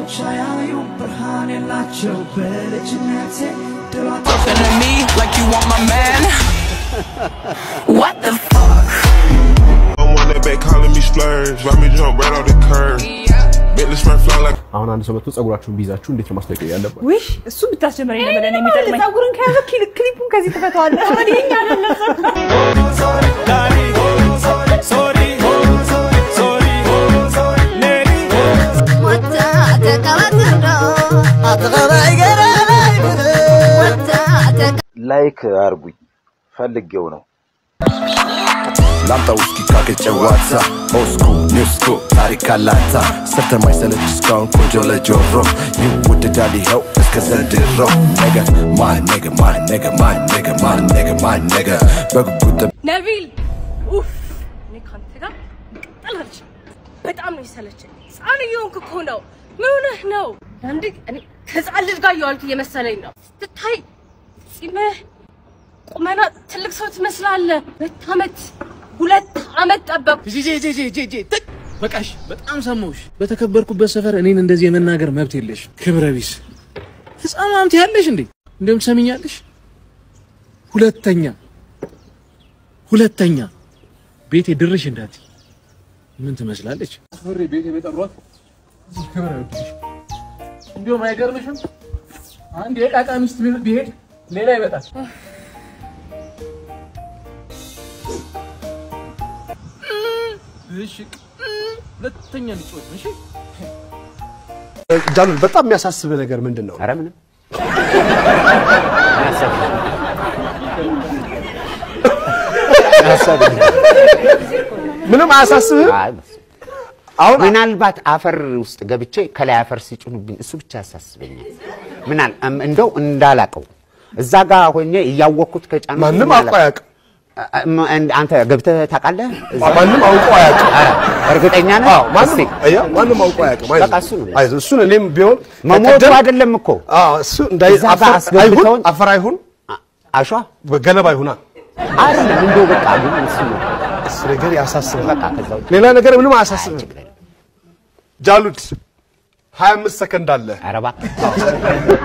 አይኖች አያዩ ብርሃን የላቸው በልጅነቴ ድሯት Talking to me like you want my man. What the fuck? I'm on that back calling me splurge. Why me jump right off the curb? Make the spread fly like አሁን አንድ ሰው መጥቶ ጸጉራችሁን ቢይዛችሁ እንዴት ነው ማስጠንቀቅ ያለበት? ውይ እሱ ብታስጀምረኝ ነበር ለእኔ የሚጠቅመኝ። ፀጉርን ከያዘ ክሊ- ክሊፑን ከዚህ ትፈታዋለህ። አሁን የኛ አይደለም ላይክ አርጉኝ ፈልጌው ነው። ላምጣ ውስኪ ካገጨዋታ ኦስኩ ኒውስኩ ታሪክ አላታ ሰርተ ማይሰለች እስካሁን ቆንጆ ለጆሮ ይወደዳል ይኸው እስከ ዘንድሮ ነገ ማን ነገ ማን ነገ ማን ነገ ማን ነገ ማን ነገ በጉጉት ነቢል ኡፍ እኔ ካንተ ጋር መቀጠል አልችልም። በጣም ነው የሰለቸኝ። ህፃን እየሆንክ እኮ ነው። ምን ሆነህ ነው? አንድ እኔ ከህፃን ልጅ ጋር እየዋልክ እየመሰለኝ ነው። ስትታይ ጺምህ፣ ቁመና ትልቅ ሰው ትመስላለህ። ሁለት ዓመት ሁለት ዓመት ጠበቅ በቃሽ፣ በጣም ሰማሁሽ። በተከበርኩበት ሰፈር እኔን እንደዚህ የመናገር መብት የለሽ። ክብረ ቢስ ህፃን ማምት ያለሽ እንዴ? እንደውም ትሰሚኛለሽ? ሁለተኛ ሁለተኛ ቤቴ ድርሽ እንዳት ምን ትመስላለች? አስፈሪ ቤቴ በጠሯት እዚህ ክብረ ቢስ እንዲሁም አይገርምሽም? አንድ የቃቃ ሚስት ቢሄድ ሌላ ይመጣል። እሺ ሁለተኛ ልጮት እሺ ጃሉል በጣም የሚያሳስብ ነገር ምንድን ነው? ኧረ ምንም ምንም አያሳስብህም? አሁን ምናልባት አፈር ውስጥ ገብቼ ከላይ አፈር ሲጭኑብኝ እሱ ብቻ ያሳስበኛል። ምናል እም- እንደው እንዳላቀው እዛ ጋር ሆኜ እያወቅኩት ከጫኑ ማንም አውቆ አያውቅም። አንተ ገብተህ ታውቃለህ? እዛ? ማንም አውቆ አያውቅም። ኧረ እርግጠኛ ነህ? አዎ፣ ማንም እስቲ አያ ማንም አውቆ አያውቅም። አይዞህ፣ በቃ እሱ ነው። አይዞህ፣ እሱን እኔም ቢሆን መሞቱ በቀደም- አይደለም እኮ አዎ፣ እሱ እንዳይ እዛ ጋር አፈር አይሁን አስገብተውን አፈር አይሁን አሸዋ ገለባ ይሁና አይደለም እንደው በቃ ግን እሱ ነው እሱ ነገር ያሳስባል። በቃ ከዛ ውጭ ሌላ ነገር ምንም አያሳስብም። ጃሉድ 25 ሰከንድ አለ። ኧረ እባክህ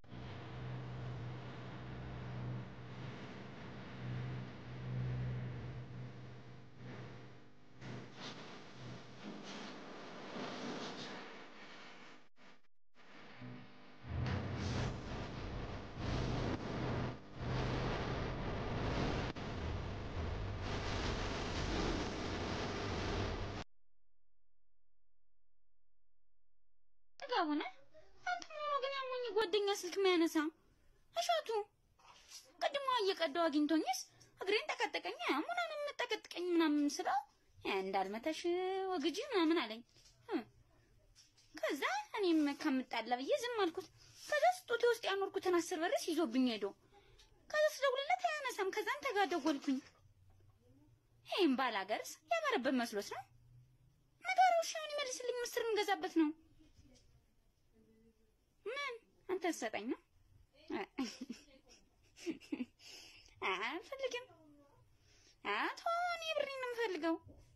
ጥጋቡነ አንተ ምን ሆኖ ግን ያሞኝ ጓደኛ ስልክ የሚያነሳ እሸቱ ቅድሞ እየቀዳው አግኝቶኝስ እግሬን ጠቀጠቀኝ ምናምን የምጠቀጥቀኝ ምናምን ስለው ያ እንዳልመታሽ ወግጂ ምናምን አለኝ እ። ከዛ እኔም ከምጣላ ብዬ ዝም አልኩት። ከዛ ስጦቴ ውስጥ ያኖርኩትን አስር ብርስ ይዞብኝ ሄዶ ከዛ ስደውልለት አያነሳም። ከዛ አንተ ጋር ደወልኩኝ። ይህም ባላገርስ ያማረበት መስሎት ነው ነገሩ። እሺ አሁን ይመልስልኝ፣ ምስር እንገዛበት ነው ምን አንተ ሰጠኝ ነው? አልፈልግም። አቶ እኔ ብሬን ነው የምፈልገው።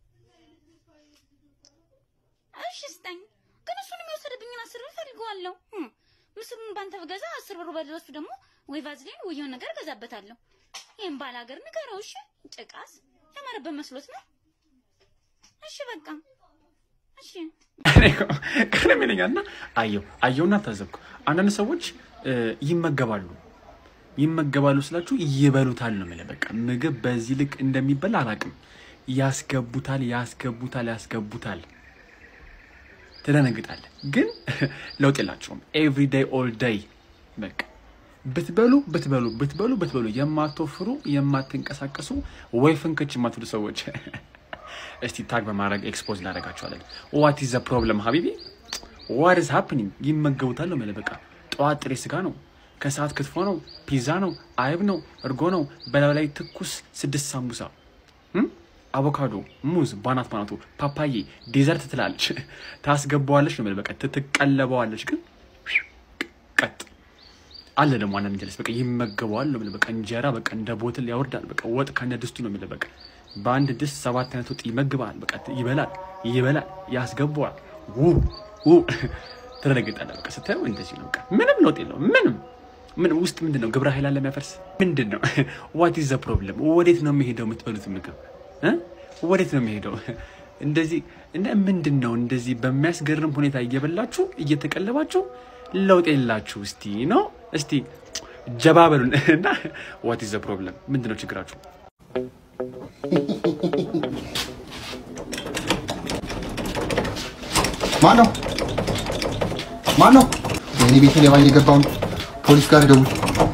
እሺ ስጠኝ። ግን እሱን የሚወሰድብኝን አስር ብር ፈልገዋለሁ። እም፣ ምስሩን ባንተ ብገዛ አስር ብሩ በለሱ ደግሞ ወይ ቫዝሊን ወይ የሆነ ነገር እገዛበታለሁ። ይህም ባል ሀገር ንገረው። እሺ ጭቃስ ያማረበት መስሎት ነው። እሺ በቃ እሺ ቀለም ይለኛል እና አየው አየውና ታዘብኩ። አንዳንድ ሰዎች እ፣ ይመገባሉ ይመገባሉ ስላችሁ ይበሉታል ነው የምልህ። በቃ ምግብ በዚህ ልክ እንደሚበላ አላውቅም። ያስገቡታል ያስገቡታል ያስገቡታል። ትደነግጣለህ፣ ግን ለውጥ የላቸውም። ኤቭሪ ዴይ ኦል ዴይ በቃ ብትበሉ ብትበሉ ብትበሉ ብትበሉ የማትወፍሩ የማትንቀሳቀሱ ወይ ፍንክች የማትሉ ሰዎች እስቲ ታግ በማድረግ ኤክስፖዝ እናደርጋቸዋለን። ዋት ኢዝ ዘ ፕሮብለም ሀቢቢ ዋት ኢዝ ሃፕኒንግ? ይመገቡታል ነው የምልህ። በቃ ጠዋት ጥሬ ስጋ ነው፣ ከሰዓት ክትፎ ነው፣ ፒዛ ነው፣ አይብ ነው፣ እርጎ ነው፣ በላዩ ላይ ትኩስ ስድስት ሳምቡሳ እም? አቮካዶ፣ ሙዝ ባናት ባናቱ፣ ፓፓዬ፣ ዴዘርት ትላለች፣ ታስገባዋለች ነው የምልህ። በቃ ትቀለበዋለች፣ ግን ቀጥ አለ ደግሞ አንዳንድ ጀለስ በቃ ይመገበዋል ነው የምልህ። በቃ እንጀራ በቃ እንደ ቦትል ያወርዳል። በቃ ወጥ ከነ ድስቱ ነው የምልህ። በቃ በአንድ ድስት ሰባት አይነት ወጥ ይመግባል። በቃ ይበላል፣ ይበላል፣ ያስገባዋል። ው ው ትደነግጣለህ። በቃ ስታየው እንደዚህ ነው። በቃ ምንም ለውጥ የለውም። ምንም ምንም ውስጥ ምንድን ነው ግብረ ኃይል አለ የሚያፈርስ ምንድን ነው? ዋት ኢዝ ዘ ፕሮብለም? ወዴት ነው የሚሄደው የምትበሉት ምግብ እ? ወዴት ነው የሚሄደው? እንደዚህ እና ምንድን ነው እንደዚህ በሚያስገርም ሁኔታ እየበላችሁ እየተቀለባችሁ ለውጥ የላችሁ። እስቲ ነው እስቲ ጀባ በሉን እና ዋት ኢዝ ዘ ፕሮብለም? ምንድን ነው ችግራችሁ? ማን ነው ማን ነው? ወይኔ ቤቴ ሌባ እየገባው ነው። ፖሊስ ጋር ደውል።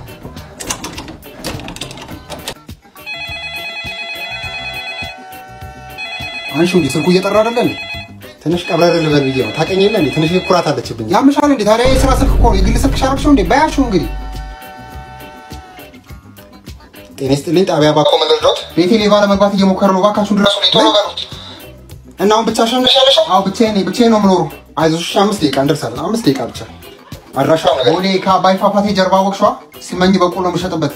አንሺው እንዴ ስልኩ እየጠራ አይደለ እንዴ? ትንሽ ቀብረር ልበል ብዬ ነው። ታውቀኝ የለ እንዴ? ትንሽ ኩራት አለችብኝ። ያምሻል እንዴ? ታዲያ የስራ ስልክ እኮ ነው። የግል ስልክ ሻረክሽው እንዴ? ባያሽው እንግዲህ ጤና ይስጥልኝ። ጣቢያ ባኮ መለድሮት ቤቴ ሌባ ለመግባት እየሞከረ ነው። እባካችሁ ድረሱ። ቶሎ በሉት። እና አሁን ብቻሽን ነሽ ያለሽው? አዎ ብቻዬን ነኝ። ብቻዬን ነው የምኖረው። አይዞሽ፣ እሺ፣ አምስት ደቂቃ እንደርሳለን። አምስት ደቂቃ ብቻ። አድራሻው ቦሌ ከአባይ ፏፏቴ ጀርባ ወቅሿ ሲመኝ በቆሎ የምሸጥበት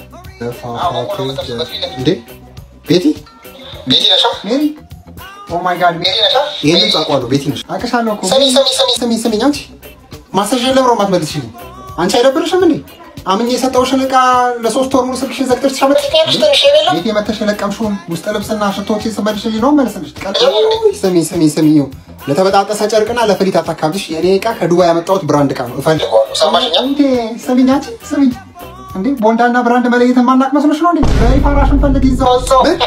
እንዴ ቤቲ ቤቲ ነሻ ሜሪ ኦ ማይ ጋድ ሜሪ ነሻ ይሄን ድምፅ አውቀዋለሁ ቤቲ ነሽ አውቅሻለሁ እኮ ስሚ ስሚ ስሚ ስሚ ስሚኝ አንቺ ማሰሻ ለብሮ ማትመልስሽልኝ አንቺ አይደብርሽም እንዴ አምኜ የሰጠውሽን ዕቃ ለሶስት ወር ሙሉ ስልክሽን ዘግተሽ ተሸመጥሽ ቤት የመተሽ የለቀምሽውን ውስጥ ልብስና ሽቶችን ስመልሽልኝ ነው መልስልሽ ስሚ ስሚ ስሚ ይኸው ለተበጣጠሰ ጨርቅና ለፍሊት አታካብሽ የኔ ዕቃ ከዱባይ ያመጣሁት ብራንድ ዕቃ ነው እፈልገዋለሁ ሰማሽኛ እንዴ ስሚኝ አንቺ ስሚኝ እንዴ ቦንዳና ብራንድ መለየት የማናቅ መስሎሽ ነው እንዴ በይ ፋራሽን ፈልግ ይዘው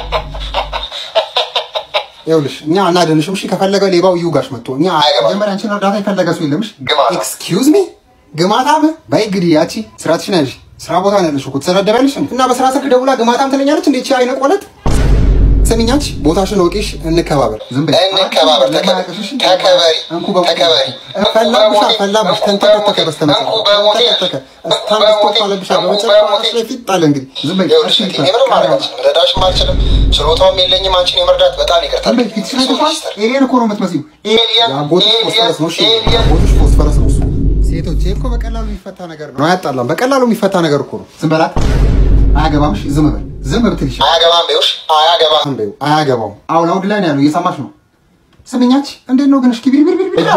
ይኸውልሽ እኛ አናድንሽም። እሺ ከፈለገ ሌባው ይውጋሽ መጥቶ እኛ መጀመሪያ አንቺን እርዳታ የፈለገ ሰው የለምሽ። ኤክስኪውዝ ሚ ግማታም በይ እንግዲህ ያቺ ስራትሽን ያዥ። ስራ ቦታ ነው ያለሽው እኮ ትሰዳደቢያለሽ እንዴ? እና በስራ ስልክ ደውላ ግማታም ትለኛለች እንዴ? እቺ አይነ ቆለጥ ስሚኝ አንቺ ቦታሽን ወቂሽ፣ እንከባበር። ዝም በይ እንከባበር። ተከበሪ እንኩ ተከበሪ። ፈላብሻ ፈላብሽ ተንተከተከ በስተመጨረሻ ተንተከተከ እስታንድስቶፕ አለብሻ በመጨረሻ ላይ ፊት ጣለ። እንግዲህ ዝም በይ እሺ። ምንም ማድረግ አልችልም፣ ልረዳሽም አልችልም፣ ችሎታውም የለኝም አንቺን የመርዳት በጣም ይቅርታ። ዝም በይ ፊትሽን አይተሽዋል? ኤሊየን እኮ ነው የምትመስዪው። የአጎትሽ ፎስፈረስ ነው። እሺ የአጎትሽ ፎስፈረስ ነው እሱ። ሴቶች ይሄ እኮ በቀላሉ የሚፈታ ነገር ነው። አያጣላም። በቀላሉ የሚፈታ ነገር እኮ ነው። ዝም በላት። አያገባምሽ። ዝም በል። ዝም ብትል ይሻላል። አያገባም በይውሽ። አያገባም በይው። አያገባውም። አሁን አውድ ላይ ነው ያለው። እየሰማሽ ነው። ስምኛች እንዴት ነው ግን? እስኪ ቢሪ ቢሪ ቢሪ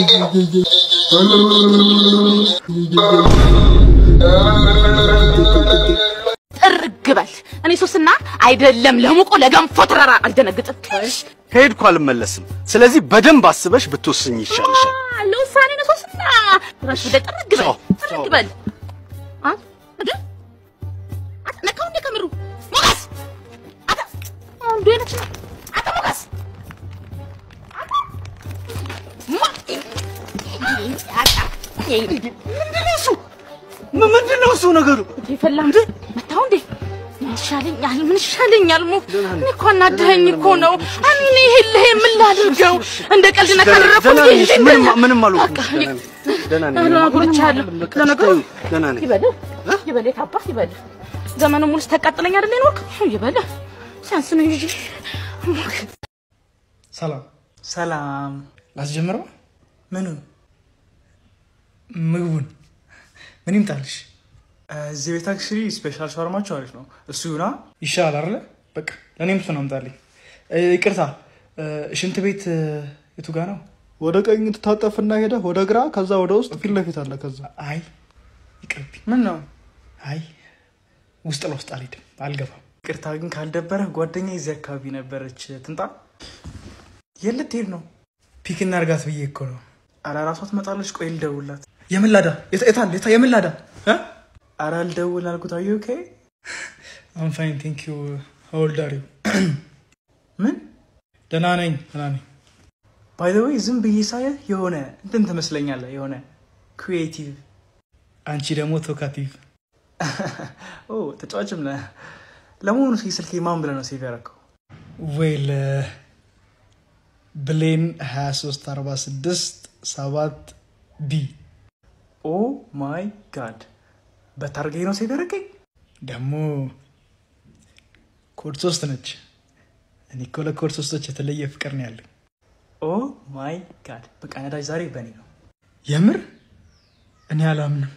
ጥርግ በል። እኔ ሶስና አይደለም ለሙቆ ለገንፎ ተራራ አልደነግጥም። ከሄድኩ አልመለስም። ስለዚህ በደንብ አስበሽ ብትወስኝ ይሻልሻል። አ፣ ለውሳኔ ነው ሶስና። ራስ ወደ ጥርግ በል ጥርግ በል። አ እንዴ አታ ነካው እንደ ከምሩ ሞገስ አታ አንዱ አይነት ነው። አታ ሞገስ አታ ሞ አታ ምንድን ነው እሱ? ምንድን ነው እሱ ነገሩ? ይፈላ እንዴ መታው እንዴ ምን ይሻለኛል? ምን ይሻለኛል? ሞ እኔ እኮ አናደኸኝ እኮ ነው። እኔ ይሄልህ ምን ላድርገው? እንደ ቀልድ ደህና ነካረፈው ነሽ? ምንም ምንም አልሆንኩም። ደህና ነኝ። ደህና ነኝ። አጉርቻለሁ። ለነገሩ ደህና ነኝ። ይበልህ ይበልህ የታባህ ይበልህ። ዘመኑ ሙሉ ስተቃጥለኝ አይደል የኖርክ? ይበልህ ሲያንስ ነው እንጂ ሰላም ሰላም። ላስጀምረው? ምኑን? ምግቡን ምን ይምጣልሽ? እዚህ ቤት አክቹዋሊ ስፔሻል ሻወርማቸው አሪፍ ነው። እሱ ይሁና ይሻላል አይደለ? በቃ ለእኔም እሱ ነው አምጣልኝ። እ፣ ይቅርታ እ፣ ሽንት ቤት እ፣ የቱ ጋ ነው? ወደ ቀኝ ትታጠፍና ሄደ ወደ ግራ፣ ከዛ ወደ ውስጥ ፊት ለፊት አለ። ከዛ አይ ይቅርብኝ። ምን ነው? አይ ውስጥ ለውስጥ አልሄድም፣ አልገባም። ይቅርታ ግን ካልደበረ ጓደኛ የዚህ አካባቢ ነበረች። ትምጣ። የት ልትሄድ ነው? ፒክ እናድርጋት ብዬ እኮ ነው። ኧረ እራሷ ትመጣለች። ቆይ ልደውልላት። የምላዳ የታል? የታ- የምላዳ እ? ኧረ ልደውል አልኩት። አዩ ኦኬ አም ፋይን ቴንክ ዩ ሆልድ አር ዩ ምን? ደህና ነኝ ደህና ነኝ። ባይ ዘ ዌይ ዝም ብዬ ሳየህ የሆነ እንትን ትመስለኛለህ፣ የሆነ ክሪኤቲቭ። አንቺ ደግሞ ቶካቲቭ። ኦ ተጫዋችም ነህ። ለመሆኑ እስኪ ስልኬ ማን ብለህ ነው ሴቭ ያደረገው? ዌል ብሌን 2346 7 ቢ ኦ ማይ ጋድ በታርጌ ነው ሴቭ ያደረገኝ። ደግሞ ኮድ ሶስት ነች። እኔ እኮ ለኮድ ሶስቶች የተለየ ፍቅር ነው ያለኝ። ኦ ማይ ጋድ በቃ ነዳጅ ዛሬ በእኔ ነው። የምር እኔ አላምንም።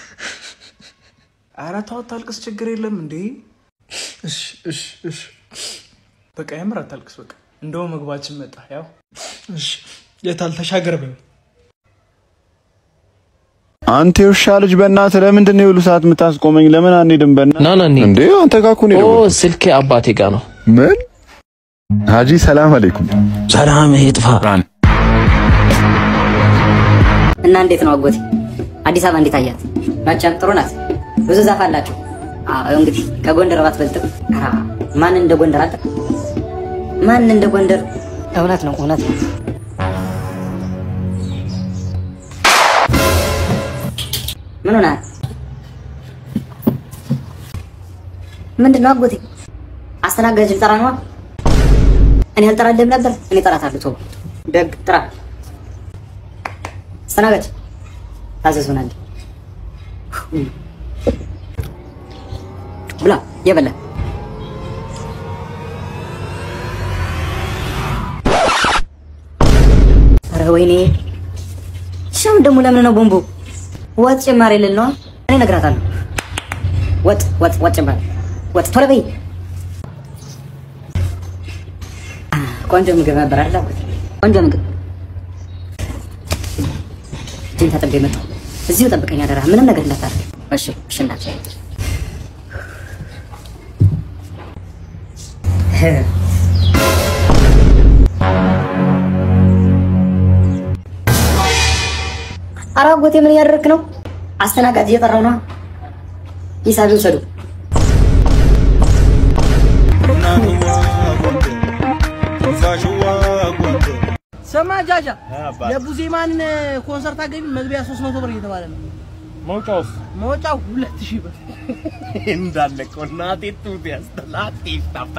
ኧረ ተው አታልቅስ፣ ችግር የለም እንዴ። እሺ እሺ እሺ በቃ የምር አታልቅስ። በቃ እንደውም ምግባችን መጣ። ያው እሺ የታል ተሻገር በይው። አንተ የውሻ ልጅ በእናትህ ለምንድን ነው የሁሉ ሰዓት የምታስቆመኝ? ለምን አንሄድም? በእናትህ ና ና እንሂድ። እንዴ አንተ ጋር እኮ ነው ኦ የደወልኩት። ስልኬ አባቴ ጋር ነው። ምን ሀጂ ሰላም አለይኩም። ሰላም ይጥፋ። እና እንዴት ነው አጎቴ? አዲስ አበባ እንዴት አያት? መቼም ጥሩ ናት። ብዙ ዛፍ አላቸው። አዎ እንግዲህ ከጎንደር ባትበልጥም ኧረ ማን እንደ ጎንደር አለ? ማን እንደ ጎንደር? እውነት ነው እውነት ነው። ምን ሆነሃል? ምንድን ነው አጎቴ? አስተናጋጅ ልጠራ ነዋ። እኔ አልጠራልህም ነበር። እኔ እጠራታለሁ። ተው ደግ ጥራ። አስተናጋጅ ታዘዙናል። ብላ የበላ ኧረ ወይኔ ሻም ደግሞ ለምን ነው ቦምቡ? ወጥ ጭማሪ ልል ነው። እኔ እነግራታለሁ። ወጥ ወጥ ወጥ ጭማሪ ወጥ ቶሎ በይ። ቆንጆ ምግብ ነበር አይደል አጎቴ? ቆንጆ ምግብ እጅን ታጥቤ መጣሁ። እዚሁ ጠብቀኝ አደራ፣ ምንም ነገር እንዳታደርግ። እሺ እሺ እናቴ። ኧረ አጎቴ ምን እያደረግክ ነው? አስተናጋጅ እየጠራው ነው። ሂሳብ ይውሰዱ። ስማ ጃጃ፣ የቡዜማን ኮንሰርት አገቢ መግቢያ 300 ብር እየተባለ ነው። መውጫውስ መውጫው 2000 ብር እንዳለ እኮ እናቴ ጡት ያስጠላት ይፍታፍታ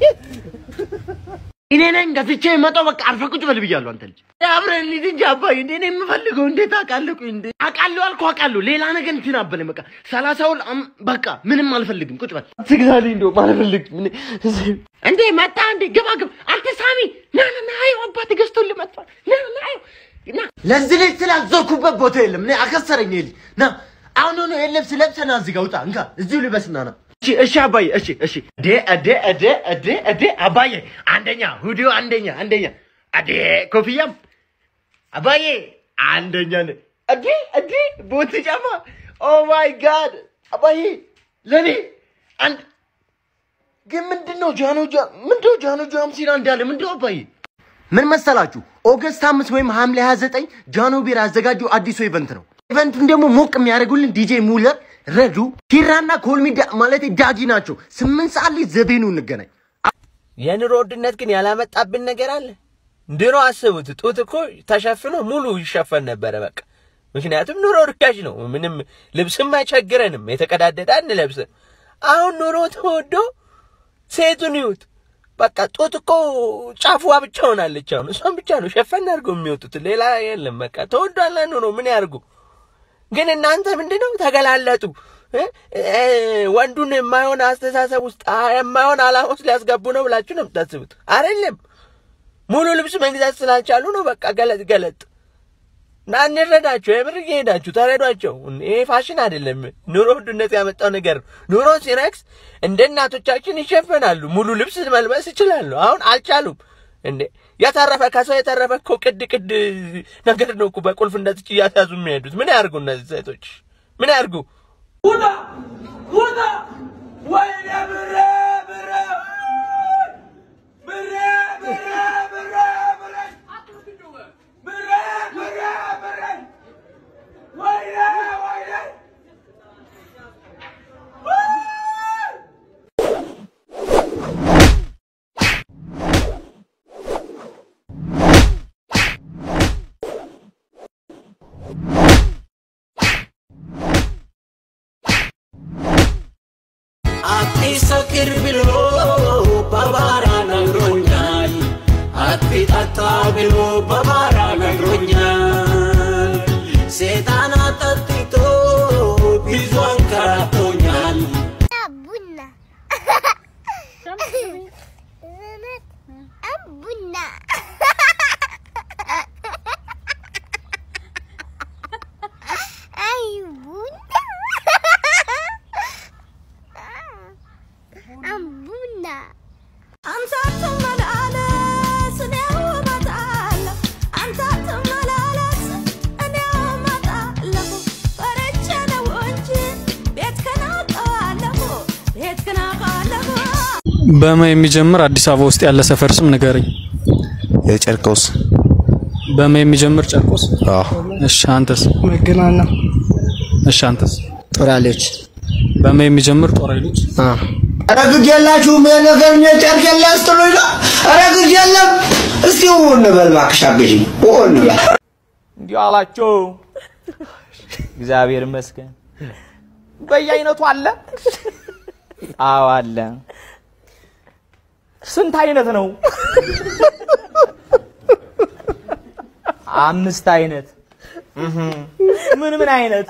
እኔ ነኝ ገፍቼ የመጣው በቃ አርፈህ ቁጭ በል ብያለሁ። አንተ ልጅ አብረን እንሂድ እንጂ አባዬ፣ እንዴ እኔ የምፈልገው እንዴት አውቃለሁ? ቆይ እንዴ አውቃለሁ አልኩህ አውቃለሁ። ሌላ ነገር እንትን አበለኝ በቃ ሰላሳውን አም- በቃ ምንም አልፈልግም። ቁጭ በል ትግዛልኝ፣ እንደውም አልፈልግም። እኔ እዚህ- እንዴ መጣ እንዴ ግባ ግባ። አንተ ሳሚ ና ና ና፣ አየው አባትህ ገዝቶልህ መጥቷል። ና ና አየው ና ለዚህ ልጅ ስላዞርኩበት ቦታ የለም። እኔ አከሰረኝ ይሄ ልጅ ና አሁን ሆኖ ይሄን ልብስ ለብሰና እዚህ ጋር ውጣ። እንካ እዚሁ ልበስና ና እሺ እሺ አባዬ እሺ እሺ እዴ እዴ እዴ እዴ እዴ አባዬ አንደኛ ሁዲው አንደኛ አንደኛ እዴ ኮፍያም አባዬ አንደኛ ነ እዴ እዴ ቦት ጫማ ኦ ማይ ጋድ አባዬ ለኔ አንድ ግን ምንድነው ጃኖ ጃ ምንድነው ጃኖ ጃም ሲል እንዳለ ምንድነው አባዬ ምን መሰላችሁ ኦገስት አምስት ወይም ሐምሌ 29 ጃኖ ቢራ ያዘጋጀው አዲሱ ኢቨንት ነው። ኢቨንቱን ደግሞ ሞቅ የሚያደርጉልን ዲጄ ሙለር፣ ረዱ፣ ኪራና ኮልሚ ዳ- ማለት ዳጊ ናቸው። ስምንት ሰዓት ላይ ዘቤኑ እንገናኝ። የኑሮ ውድነት ግን ያላመጣብን ነገር አለ። ድሮ አስቡት፣ ጡት እኮ ተሸፍኖ ሙሉ ይሸፈን ነበረ በቃ። ምክንያቱም ኑሮ ርካሽ ነው። ምንም ልብስም አይቸግረንም፣ የተቀዳደደ አንለብስም። አሁን ኑሮ ተወዶ ሴቱን ይዩት በቃ ጡት እኮ ጫፍዋ ብቻ ሆናለች። አሁን እሷን ብቻ ነው ሸፈን አድርገው የሚወጡት፣ ሌላ የለም። በቃ ተወዷል ኑሮ ምን ያርጉ? ግን እናንተ ምንድነው ተገላለጡ። እ? እ፣ ወንዱን የማይሆን አስተሳሰብ ውስጥ አ- የማይሆን ዓላማ ውስጥ ሊያስገቡ ነው ብላችሁ ነው የምታስቡት። አይደለም ሙሉ ልብስ መግዛት ስላልቻሉ ነው። በቃ ገለጥ ገለጥ እና እንረዳቸው። የምር እየሄዳችሁ ተረዷቸው። ይሄ ፋሽን አይደለም፣ ኑሮ ውድነት ያመጣው ነገር ነው። ኑሮ ሲረክስ እንደ እናቶቻችን ይሸፈናሉ፣ ሙሉ ልብስ መልበስ ይችላሉ። አሁን አልቻሉም። እንዴ የተረፈ ከሰው የተረፈ እኮ ቅድ ቅድ ነገር ነው እኮ በቁልፍ እንደዚህ እያስያዙ የሚሄዱት። ምን ያርጉ እነዚህ ሴቶች? ምን ያርጉ? ውጣ ውጣ! ወይኔ ብሬ ብሬ ብሬ ብሬ ብሬ ብሬ ብሬ ብሬ ብሬ ወይኔ ወይኔ አትሰክር ብሎ በባራ ነግሮኛል። አትጠጣ ብሎ በባራ ነግሮኛል። ሴጣን አጠጥቶ ብዙ አንከራቶኛል። ቡና ቡና አይ ቡና ቡና አንተ አትመላለስ እኔው እመጣለሁ በመ የሚጀምር አዲስ አበባ ውስጥ ያለ ሰፈር ስም ንገረኝ። የጨርቆስ በመ የሚጀምር ጨርቆስ። እሺ አንተስ? መገናኛ እሺ አንተስ? ጦራሌች በመ የሚጀምር ጦር ኃይሎች። ኧረ ግድ የላችሁም የነገር እኔ ጨርቅ የለ ስትሉኝ ነው። ኧረ ግድ የለም። እስቲ ው እንበል እባክሽ አግዢኝ፣ ው እንበል። እንዲሁ አላቸው። እግዚአብሔር ይመስገን። በየአይነቱ አለ። አዎ አለ። ስንት አይነት ነው? አምስት አይነት። እህ ምን ምን አይነት?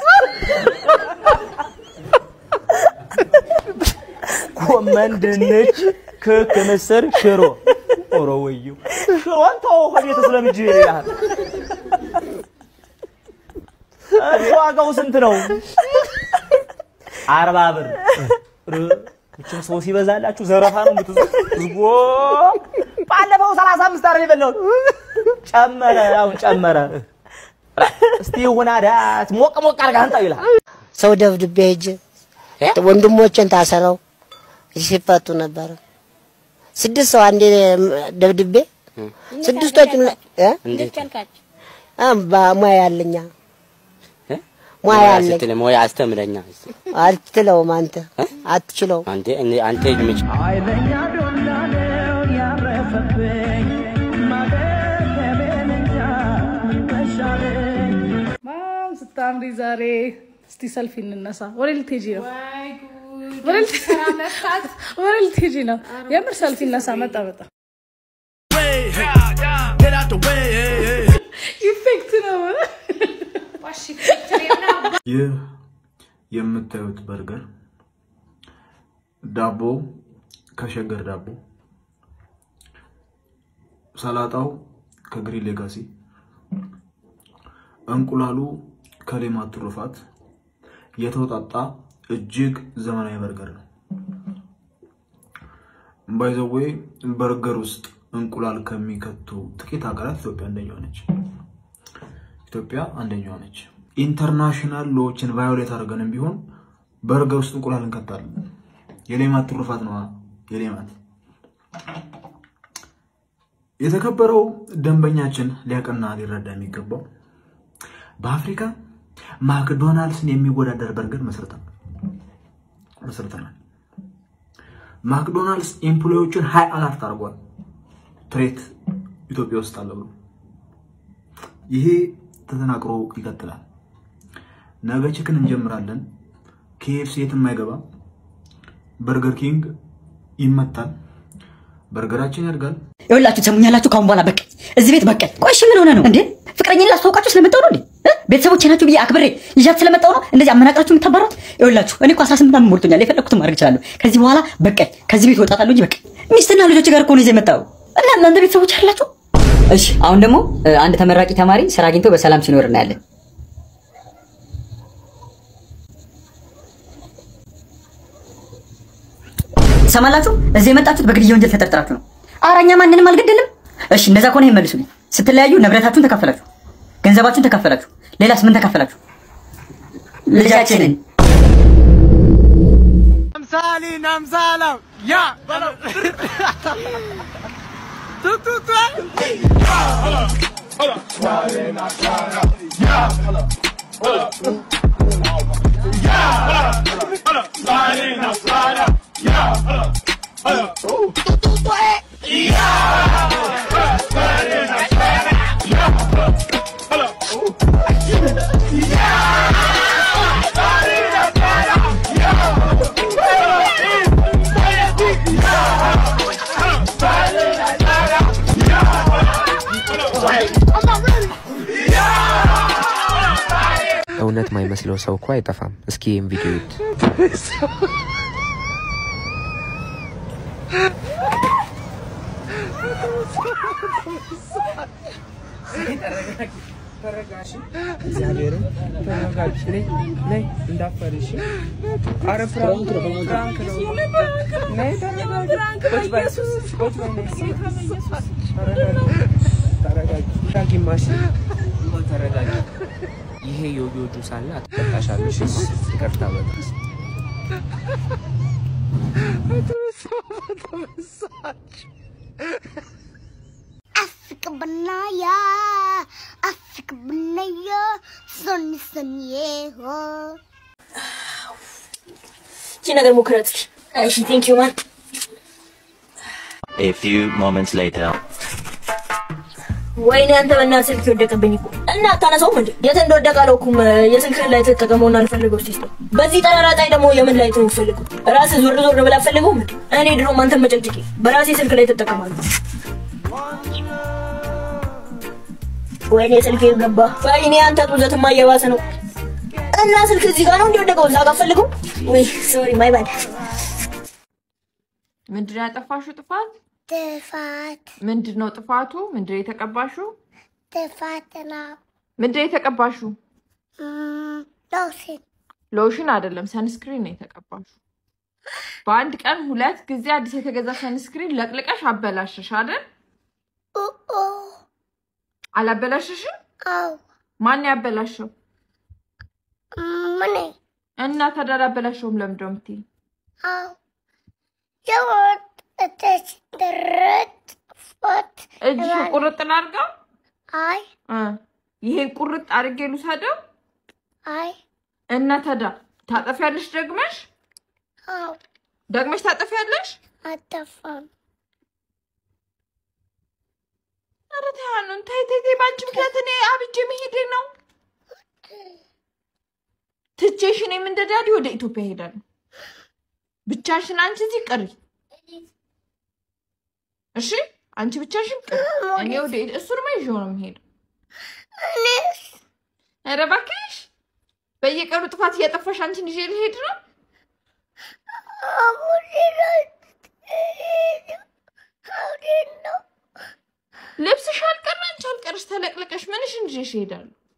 ጎመን፣ ድንች፣ ክክ፣ ምስር፣ ሽሮ። ኦሮ ወዩ ሽሮን ተው ከቤት ስለምጅ ይላል። እሺ ዋጋው ስንት ነው? አርባ ብር። እችም ሰው ሲበዛላችሁ ዘረፋ ነው የምትዙት። ዝጎ ባለፈው ሰላሳ አምስት አይደል የበላሁት? ጨመረ፣ አሁን ጨመረ። እስቲ ይሁን አዳት ሞቅ ሞቅ አድርገህ አንጣው ይላል። ሰው ደብድቤ ሄጄ ወንድሞቼን ታሰረው ሲፈቱ ነበረ። ስድስት ሰው አንዴ ደብድቤ ስድስቶቹም እ እንዴት ቻልካቸው? አ በሙያ ያለኛ ሙያ ያለኝ ስትል ሙያ አስተምረኛ እስቲ። አትችለውም አንተ አትችለውም። አንተ እኔ- አንተ ምጭ ማም ስታምሪ ዛሬ። እስቲ ሰልፊ እንነሳ። ወደ ልትሄጂ ነው? ወደ ልት- ወደ ልትሄጂ ነው? የምር ሰልፊ እነሳ። መጣ መጣ ኢፌክት ነው። ይህ የምታዩት በርገር ዳቦ ከሸገር ዳቦ፣ ሰላጣው ከግሪን ሌጋሲ፣ እንቁላሉ ከሌማት ትሩፋት የተውጣጣ እጅግ ዘመናዊ በርገር ነው። ባይዘዌ በርገር ውስጥ እንቁላል ከሚከቱ ጥቂት ሀገራት ኢትዮጵያ አንደኛዋ ነች። ኢትዮጵያ አንደኛዋ ነች። ኢንተርናሽናል ሎዎችን ቫዮሌት አድርገንም ቢሆን በርገር ውስጥ እንቁላል እንከታለን። የሌማት ትሩፋት ነዋ። የሌማት የተከበረው ደንበኛችን ሊያቅና ሊረዳ የሚገባው በአፍሪካ ማክዶናልድስን የሚወዳደር በርገር መስርተናል መስርተናል። ማክዶናልድስ ኤምፕሎዮችን ሀይ አላርት አድርጓል። ትሬት ኢትዮጵያ ውስጥ አለ ብሎ ይሄ ተጠናክሮ ይቀጥላል። ነገ ችክን እንጀምራለን። ኬኤፍሲ የትም አይገባም። በርገር ኪንግ ይመታል። በርገራችን ያድጋል። ይኸውላችሁ ትሰሙኛላችሁ። ካሁን በኋላ በቃኝ፣ እዚህ ቤት በቃኝ። ቆይ እሺ ምን ሆነ ነው እንዴ? ፍቅረኛን ላስተዋውቃችሁ ስለመጣሁ ነው እንዴ? እ? ቤተሰቦቼ ናችሁ ብዬ አክብሬ ይዣት ስለመጣሁ ነው እንደዚህ አመናቅራችሁ የምታባራት? ይኸውላችሁ እኔ እኮ 18 ዓመት ሞልቶኛል። የፈለኩትን ማድረግ እችላለሁ። ከዚህ በኋላ በቃኝ፣ ከዚህ ቤት እወጣታለሁ እንጂ በቃኝ። ሚስትና ልጆች ጋር እኮ ነው ይዘህ የመጣው እና እናንተ ቤተሰቦች አላችሁ። እሺ አሁን ደግሞ እ፣ አንድ ተመራቂ ተማሪ ስራ አግኝቶ በሰላም ሲኖር እናያለን። ሰማላችሁ? እዚህ የመጣችሁት በግድያ ወንጀል ተጠርጥራችሁ ነው። ኧረ እኛ ማንንም አልገደልም። እሺ እንደዛ ከሆነ ይሄን መልሱልኝ። ስትለያዩ ንብረታችሁን ተካፈላችሁ፣ ገንዘባችሁን ተካፈላችሁ፣ ሌላስ ምን ተካፈላችሁ? ልጃችንን አምሳሊ ናምሳላም ያ በለው ቱቱቱ እውነት ማይመስለው ሰው እኮ አይጠፋም። እስኪ ይህም ቪዲዮ ይዩት። ተረጋሽ። እግዚአብሔርን ተረጋሽ። ነይ ነይ፣ እንዳፈርሽ። ኧረ ፍራንክ ነው፣ ፍራንክ ነው። ነይ ተረጋጊ። ቁጭ በይ፣ ቁጭ በይ፣ ነይ። ተረጋጊ፣ ተረጋጊ። ዳጊማሽ ተረጋጊ። ይሄ ዮዮ ጁስ አለ አትጠጣሻለሽ። ይቅርታ በጣም Afrika Banaya, Afrika Banaya, Sunny Sunny ho. እቺ ነገር ሞክረት። እሺ ቴንክ ዩ ማን A few moments later. ወይኔ አንተ በእናትህ ስልክ የወደቀብኝ እኮ እና አታነሳውም እንዴ? የት እንደወደቀ አላውኩም። የስልክህን ላይ ተጠቀመውና ልፈልገው እስቲ ስጠው። በዚህ ጠራራ ፀሐይ ደግሞ የምን ላይ ነው የምትፈልገው? ራስህ ዞር ዞር ብላ አትፈልገውም እንዴ? እኔ ድሮም አንተን መጨቅጭቄ በራሴ ስልክ ላይ ተጠቀማለሁ። ወይኔ ስልክ ገባ። ወይኔ አንተ ጡዘትማ እየባሰ ነው። እና ስልክ እዚህ ጋር ነው እንዲወደቀው እዛ ጋር ፈልገው። ወይ ሶሪ ማይ ባድ። ምንድን ነው ያጠፋሽው ጥፋት? ጥፋት ምንድን ነው ጥፋቱ? ምንድን ነው የተቀባሽው? ጥፋት ነው። ምንድን ነው የተቀባሽው? እም፣ ሎሽን ሎሽን አይደለም ሰንስክሪን ነው የተቀባሽው። በአንድ ቀን ሁለት ጊዜ አዲስ የተገዛ ሰንስክሪን ለቅልቀሽ አበላሸሽ አይደል? ኡኡ አላበላሸሽም? አው ማን ያበላሸው? ምን እና ታዲያ አላበላሸውም ለምንድን ነው የምትይኝ? አው የወጣች ድርት ፎት እጅሽን ቁርጥ ላድርገው? አይ እ ይሄን ቁርጥ አድርጌ ልውሰደው? አይ እና ታዲያ ታጠፊያለሽ ደግመሽ? አው ደግመሽ ታጠፊያለሽ? አጠፋም ኧረ ተይ ሀኑን ተይ ተይ ተይ፣ በአንቺ ምክንያት እኔ አብጄ መሄዴ ነው። ትቼሽ እኔም እንደ ዳዲ ወደ ኢትዮጵያ እሄዳለሁ። ብቻሽን አንቺ እዚህ ቅሪ። እሺ አንቺ ብቻሽን ቅሪ፣ እኔ ወደ እሱንማ ይዤው ነው የምሄደው። እኔስ ኧረ እባክሽ በየቀኑ ጥፋት እያጠፋሽ አንቺን ይዤ ልሄድ ነው። ልብስሽ አልቀረ አንቺ አልቀረሽ ተለቅልቀሽ ምንሽን ይዤሽ እሄዳለሁ።